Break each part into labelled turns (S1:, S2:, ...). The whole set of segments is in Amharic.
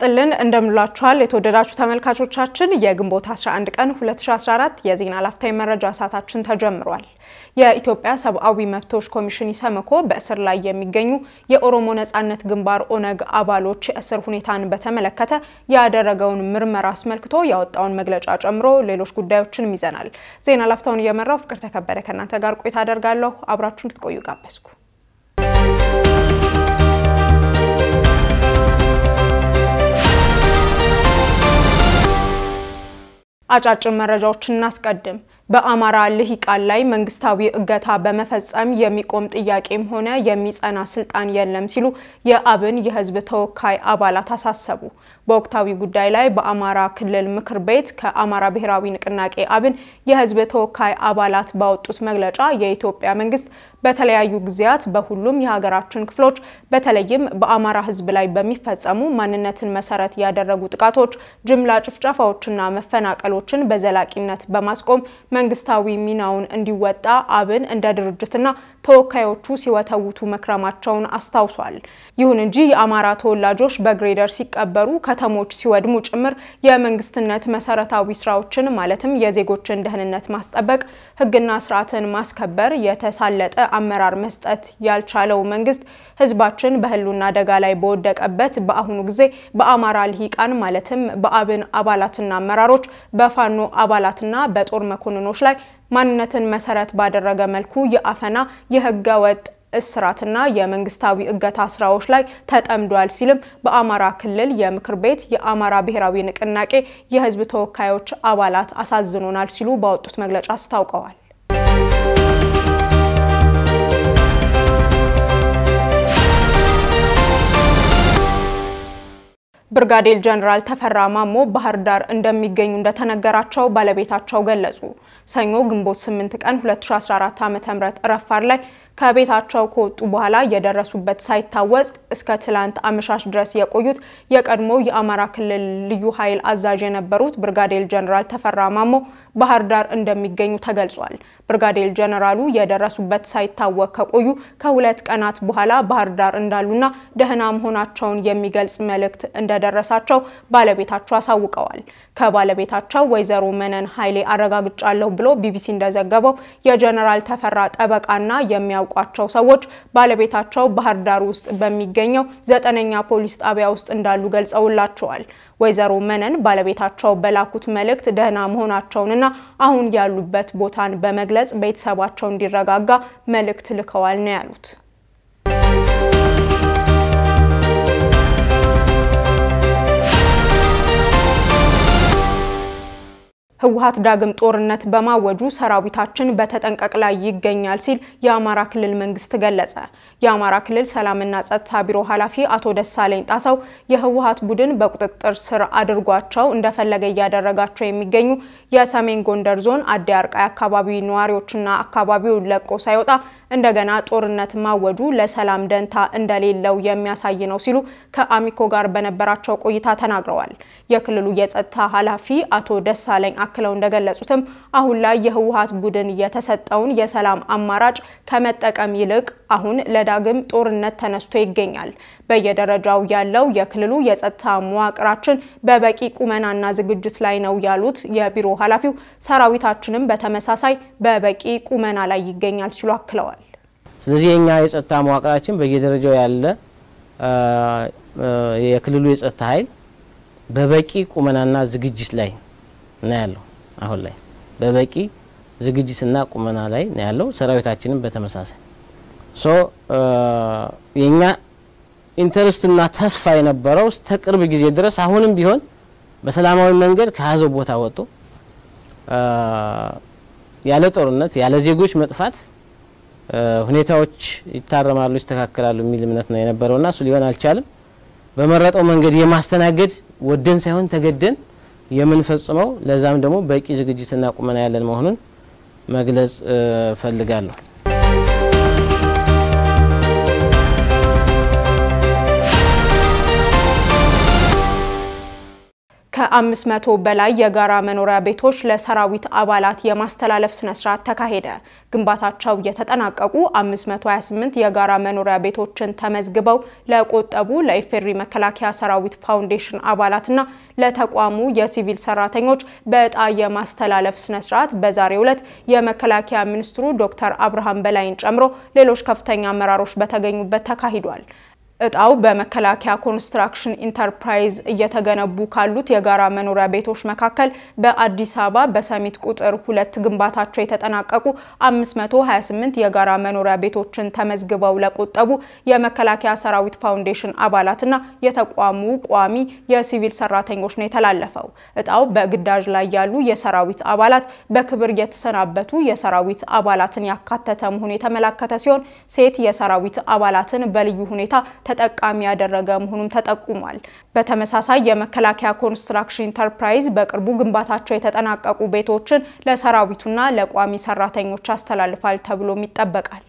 S1: ይስጥልን እንደምላችኋል የተወደዳችሁ ተመልካቾቻችን የግንቦት 11 ቀን 2014 የዜና ላፍታይ መረጃ ሰዓታችን ተጀምሯል። የኢትዮጵያ ሰብአዊ መብቶች ኮሚሽን ኢሰመኮ በእስር ላይ የሚገኙ የኦሮሞ ነጻነት ግንባር ኦነግ አባሎች የእስር ሁኔታን በተመለከተ ያደረገውን ምርመራ አስመልክቶ ያወጣውን መግለጫ ጨምሮ ሌሎች ጉዳዮችንም ይዘናል። ዜና ላፍታውን እየመራው ፍቅር ተከበረ ከእናንተ ጋር ቆይታ አደርጋለሁ። አብራችሁ እንድትቆዩ ጋበዝኩ። አጫጭር መረጃዎችን እናስቀድም። በአማራ ልሂቃን ላይ መንግስታዊ እገታ በመፈጸም የሚቆም ጥያቄም ሆነ የሚጸና ስልጣን የለም ሲሉ የአብን የህዝብ ተወካይ አባላት አሳሰቡ። በወቅታዊ ጉዳይ ላይ በአማራ ክልል ምክር ቤት ከአማራ ብሔራዊ ንቅናቄ አብን የህዝብ ተወካይ አባላት ባወጡት መግለጫ የኢትዮጵያ መንግስት በተለያዩ ጊዜያት በሁሉም የሀገራችን ክፍሎች በተለይም በአማራ ህዝብ ላይ በሚፈጸሙ ማንነትን መሰረት ያደረጉ ጥቃቶች፣ ጅምላ ጭፍጨፋዎችና መፈናቀሎችን በዘላቂነት በማስቆም መንግስታዊ ሚናውን እንዲወጣ አብን እንደ ድርጅትና ተወካዮቹ ሲወተውቱ መክረማቸውን አስታውሷል። ይሁን እንጂ የአማራ ተወላጆች በግሬደር ሲቀበሩ፣ ከተሞች ሲወድሙ ጭምር የመንግስትነት መሰረታዊ ስራዎችን ማለትም የዜጎችን ደህንነት ማስጠበቅ፣ ህግና ስርዓትን ማስከበር የተሳለጠ አመራር መስጠት ያልቻለው መንግስት ህዝባችን በህልውና አደጋ ላይ በወደቀበት በአሁኑ ጊዜ በአማራ ልሂቃን ማለትም በአብን አባላትና አመራሮች በፋኖ አባላትና በጦር መኮንኖች ላይ ማንነትን መሰረት ባደረገ መልኩ የአፈና የህገ ወጥ እስራትና የመንግስታዊ እገታ ስራዎች ላይ ተጠምዷል ሲልም በአማራ ክልል የምክር ቤት የአማራ ብሔራዊ ንቅናቄ የህዝብ ተወካዮች አባላት አሳዝኖናል ሲሉ ባወጡት መግለጫ አስታውቀዋል። ብርጋዴር ጀነራል ተፈራ ማሞ ባህር ዳር እንደሚገኙ እንደተነገራቸው ባለቤታቸው ገለጹ። ሰኞ ግንቦት 8 ቀን 2014 ዓ.ም ረፋድ ላይ ከቤታቸው ከወጡ በኋላ የደረሱበት ሳይታወቅ እስከ ትላንት አመሻሽ ድረስ የቆዩት የቀድሞ የአማራ ክልል ልዩ ኃይል አዛዥ የነበሩት ብርጋዴር ጀነራል ተፈራ ማሞ ባህር ዳር እንደሚገኙ ተገልጿል። ብርጋዴር ጀነራሉ የደረሱበት ሳይታወቅ ከቆዩ ከሁለት ቀናት በኋላ ባህር ዳር እንዳሉና ደህና መሆናቸውን የሚገልጽ መልእክት እንደደረሳቸው ባለቤታቸው አሳውቀዋል። ከባለቤታቸው ወይዘሮ መነን ኃይሌ አረጋግጫለሁ ብሎ ቢቢሲ እንደዘገበው የጀነራል ተፈራ ጠበቃና የሚያውቋቸው ሰዎች ባለቤታቸው ባህር ዳር ውስጥ በሚገኘው ዘጠነኛ ፖሊስ ጣቢያ ውስጥ እንዳሉ ገልጸውላቸዋል። ወይዘሮ መነን ባለቤታቸው በላኩት መልእክት ደህና መሆናቸውንና አሁን ያሉበት ቦታን በመግለጽ ቤተሰባቸው እንዲረጋጋ መልእክት ልከዋል ነው ያሉት። ህወሓት ዳግም ጦርነት በማወጁ ሰራዊታችን በተጠንቀቅ ላይ ይገኛል ሲል የአማራ ክልል መንግስት ገለጸ። የአማራ ክልል ሰላምና ጸጥታ ቢሮ ኃላፊ አቶ ደሳለኝ ጣሰው የህወሓት ቡድን በቁጥጥር ስር አድርጓቸው እንደፈለገ እያደረጋቸው የሚገኙ የሰሜን ጎንደር ዞን አዲ አርቃይ አካባቢ ነዋሪዎችና አካባቢውን ለቆ ሳይወጣ እንደገና ጦርነት ማወጁ ለሰላም ደንታ እንደሌለው የሚያሳይ ነው ሲሉ ከአሚኮ ጋር በነበራቸው ቆይታ ተናግረዋል። የክልሉ የጸጥታ ኃላፊ አቶ ደሳለኝ አክለው እንደገለጹትም አሁን ላይ የህወሓት ቡድን የተሰጠውን የሰላም አማራጭ ከመጠቀም ይልቅ አሁን ለዳግም ጦርነት ተነስቶ ይገኛል። በየደረጃው ያለው የክልሉ የጸጥታ መዋቅራችን በበቂ ቁመናና ዝግጅት ላይ ነው ያሉት የቢሮ ኃላፊው ሰራዊታችንም በተመሳሳይ በበቂ ቁመና ላይ ይገኛል ሲሉ አክለዋል።
S2: ስለዚህ የኛ የጸጥታ መዋቅራችን በየደረጃው ያለ የክልሉ የጸጥታ ኃይል በበቂ ቁመናና ዝግጅት ላይ ነው ያለው። አሁን ላይ በበቂ ዝግጅትና ቁመና ላይ ነው ያለው። ሰራዊታችንም በተመሳሳይ ሶ የኛ ኢንተርስትና ተስፋ የነበረው እስከ ቅርብ ጊዜ ድረስ አሁንም ቢሆን በሰላማዊ መንገድ ከያዘው ቦታ ወጥቶ ያለ ጦርነት ያለ ዜጎች መጥፋት ሁኔታዎች ይታረማሉ፣ ይስተካከላሉ የሚል እምነት ነው የነበረውና እሱ ሊሆን አልቻልም። በመረጠው መንገድ የማስተናገድ ወደን ሳይሆን ተገደን የምንፈጽመው ለዛም ደግሞ በቂ ዝግጅትና ቁመና ያለን መሆኑን መግለጽ ፈልጋለሁ።
S1: ከ500 በላይ የጋራ መኖሪያ ቤቶች ለሰራዊት አባላት የማስተላለፍ ስነስርዓት ተካሄደ። ግንባታቸው የተጠናቀቁ 528 የጋራ መኖሪያ ቤቶችን ተመዝግበው ለቆጠቡ ለኢፌዴሪ መከላከያ ሰራዊት ፋውንዴሽን አባላትና ለተቋሙ የሲቪል ሰራተኞች በዕጣ የማስተላለፍ ስነስርዓት በዛሬው ዕለት የመከላከያ ሚኒስትሩ ዶክተር አብርሃም በላይን ጨምሮ ሌሎች ከፍተኛ አመራሮች በተገኙበት ተካሂዷል። እጣው በመከላከያ ኮንስትራክሽን ኢንተርፕራይዝ እየተገነቡ ካሉት የጋራ መኖሪያ ቤቶች መካከል በአዲስ አበባ በሰሚት ቁጥር ሁለት ግንባታቸው የተጠናቀቁ 528 የጋራ መኖሪያ ቤቶችን ተመዝግበው ለቆጠቡ የመከላከያ ሰራዊት ፋውንዴሽን አባላትና የተቋሙ ቋሚ የሲቪል ሰራተኞች ነው የተላለፈው። እጣው በግዳጅ ላይ ያሉ የሰራዊት አባላት በክብር የተሰናበቱ የሰራዊት አባላትን ያካተተ መሆኑ የተመላከተ ሲሆን ሴት የሰራዊት አባላትን በልዩ ሁኔታ ተጠቃሚ ያደረገ መሆኑም ተጠቁሟል። በተመሳሳይ የመከላከያ ኮንስትራክሽን ኢንተርፕራይዝ በቅርቡ ግንባታቸው የተጠናቀቁ ቤቶችን ለሰራዊቱና ለቋሚ ሰራተኞች ያስተላልፋል ተብሎም ይጠበቃል።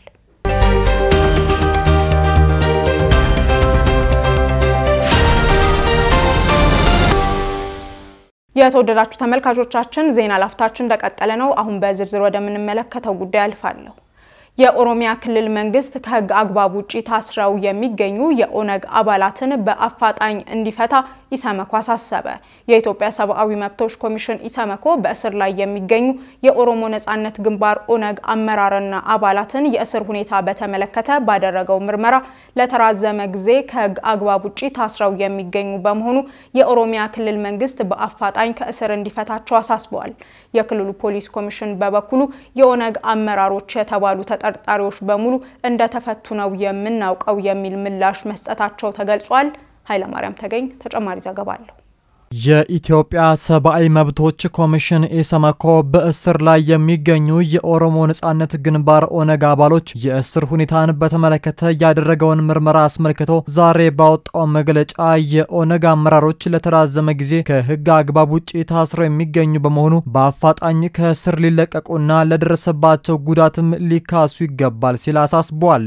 S1: የተወደዳችሁ ተመልካቾቻችን ዜና ላፍታችን እንደቀጠለ ነው። አሁን በዝርዝር ወደምንመለከተው ጉዳይ አልፋለሁ። የኦሮሚያ ክልል መንግስት ከህግ አግባብ ውጪ ታስረው የሚገኙ የኦነግ አባላትን በአፋጣኝ እንዲፈታ ኢሰመኮ አሳሰበ። የኢትዮጵያ ሰብአዊ መብቶች ኮሚሽን ኢሰመኮ በእስር ላይ የሚገኙ የኦሮሞ ነጻነት ግንባር ኦነግ አመራርና አባላትን የእስር ሁኔታ በተመለከተ ባደረገው ምርመራ ለተራዘመ ጊዜ ከህግ አግባብ ውጪ ታስረው የሚገኙ በመሆኑ የኦሮሚያ ክልል መንግስት በአፋጣኝ ከእስር እንዲፈታቸው አሳስበዋል። የክልሉ ፖሊስ ኮሚሽን በበኩሉ የኦነግ አመራሮች የተባሉ ተጠርጣሪዎች በሙሉ እንደተፈቱ ነው የምናውቀው የሚል ምላሽ መስጠታቸው ተገልጿል። ኃይለማርያም ተገኝ ተጨማሪ ዘገባ አለው።
S3: የኢትዮጵያ ሰብአዊ መብቶች ኮሚሽን ኢሰመኮ በእስር ላይ የሚገኙ የኦሮሞ ነጻነት ግንባር ኦነግ አባሎች የእስር ሁኔታን በተመለከተ ያደረገውን ምርመራ አስመልክቶ ዛሬ ባወጣው መግለጫ የኦነግ አመራሮች ለተራዘመ ጊዜ ከህግ አግባብ ውጭ ታስረው የሚገኙ በመሆኑ በአፋጣኝ ከእስር ሊለቀቁና ለደረሰባቸው ጉዳትም ሊካሱ ይገባል ሲል አሳስቧል።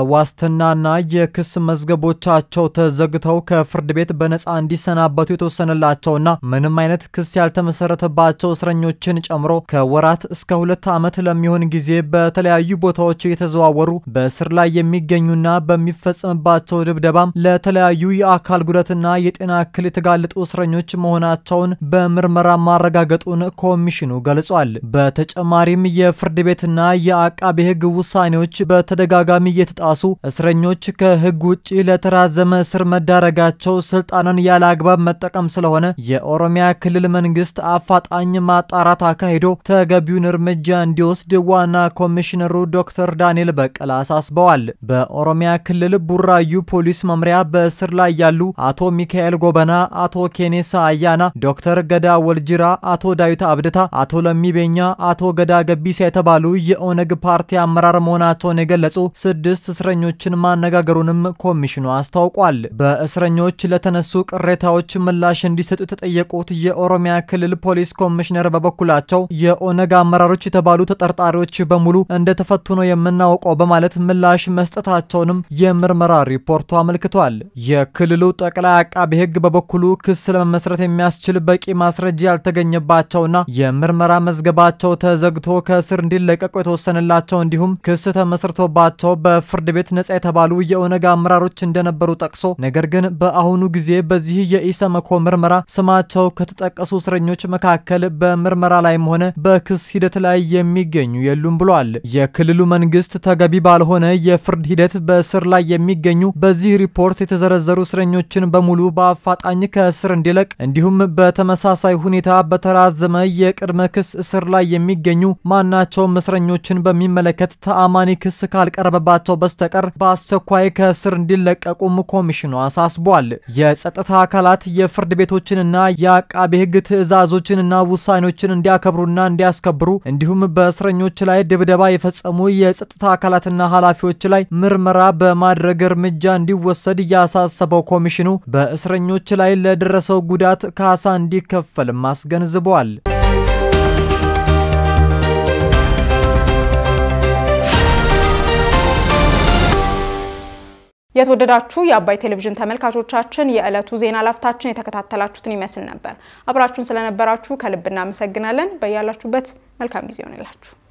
S3: በዋስትናና የክስ መዝገቦቻቸው ተዘግተው ከፍርድ ቤት በነጻ እንዲሰናበቱ የተወሰነላቸውና ምንም አይነት ክስ ያልተመሰረተባቸው እስረኞችን ጨምሮ ከወራት እስከ ሁለት ዓመት ለሚሆን ጊዜ በተለያዩ ቦታዎች እየተዘዋወሩ በእስር ላይ የሚገኙና በሚፈጸምባቸው ድብደባም ለተለያዩ የአካል ጉዳትና የጤና እክል የተጋለጡ እስረኞች መሆናቸውን በምርመራ ማረጋገጡን ኮሚሽኑ ገልጿል። በተጨማሪም የፍርድ ቤትና የአቃቤ ሕግ ውሳኔዎች በተደጋጋሚ እየተጣሱ እስረኞች ከሕግ ውጭ ለተራዘመ እስር መዳረጋቸው ስልጣንን ያለ አግባብ መጠቀም ስለሆነ የኦሮሚያ ክልል መንግስት አፋጣኝ ማጣራት አካሂዶ ተገቢውን እርምጃ እንዲወስድ ዋና ኮሚሽነሩ ዶክተር ዳንኤል በቀለ አሳስበዋል። በኦሮሚያ ክልል ቡራዩ ፖሊስ መምሪያ በእስር ላይ ያሉ አቶ ሚካኤል ጎበና፣ አቶ ኬኔሳ አያና፣ ዶክተር ገዳ ወልጅራ፣ አቶ ዳዊት አብድታ፣ አቶ ለሚቤኛ፣ አቶ ገዳ ገቢሳ የተባሉ የኦነግ ፓርቲ አመራር መሆናቸውን የገለጹ ስድስት እስረኞችን ማነጋገሩንም ኮሚሽኑ አስታውቋል። በእስረኞች ለተነሱ ቅሬታዎች ምላሽ እንዲሰጡ የተጠየቁት የኦሮሚያ ክልል ፖሊስ ኮሚሽነር በበኩላቸው የኦነግ አመራሮች የተባሉ ተጠርጣሪዎች በሙሉ እንደተፈቱ ነው የምናውቀው በማለት ምላሽ መስጠታቸውንም የምርመራ ሪፖርቱ አመልክቷል። የክልሉ ጠቅላይ አቃቤ ሕግ በበኩሉ ክስ ለመመስረት የሚያስችል በቂ ማስረጃ ያልተገኘባቸውና የምርመራ መዝገባቸው ተዘግቶ ከእስር እንዲለቀቁ የተወሰነላቸው እንዲሁም ክስ ተመስርቶባቸው በፍርድ ቤት ነጻ የተባሉ የኦነግ አመራሮች እንደነበሩ ጠቅሶ ነገር ግን በአሁኑ ጊዜ በዚህ የኢሰመኮ ምርመራ ስማቸው ከተጠቀሱ እስረኞች መካከል በምርመራ ላይም ሆነ በክስ ሂደት ላይ የሚገኙ የሉም ብሏል። የክልሉ መንግስት ተገቢ ባልሆነ የፍርድ ሂደት በእስር ላይ የሚገኙ በዚህ ሪፖርት የተዘረዘሩ እስረኞችን በሙሉ በአፋጣኝ ከእስር እንዲለቅ እንዲሁም በተመሳሳይ ሁኔታ በተራዘመ የቅድመ ክስ እስር ላይ የሚገኙ ማናቸውም እስረኞችን በሚመለከት ተአማኒ ክስ ካልቀረበባቸው በስተቀር በአስቸኳይ ከእስር እንዲለቀቁም ኮሚሽኑ አሳስቧል። የጸጥታ አካላት የፍርድ ቤቶችንና የአቃቤ ሕግ ትዕዛዞችንና ውሳኔዎችን እንዲያከብሩና እንዲያስከብሩ እንዲሁም በእስረኞች ላይ ድብደባ የፈጸሙ የጸጥታ አካላትና ኃላፊዎች ላይ ምርመራ በማድረግ እርምጃ እንዲወሰድ ያሳሰበው ኮሚሽኑ በእስረኞች ላይ ለደረሰው ጉዳት ካሳ እንዲከፈልም አስገንዝበዋል።
S1: የተወደዳችሁ የአባይ ቴሌቪዥን ተመልካቾቻችን የዕለቱ ዜና ላፍታችን የተከታተላችሁትን ይመስል ነበር። አብራችሁን ስለነበራችሁ ከልብ እናመሰግናለን። በያላችሁበት መልካም ጊዜ ይሆንላችሁ።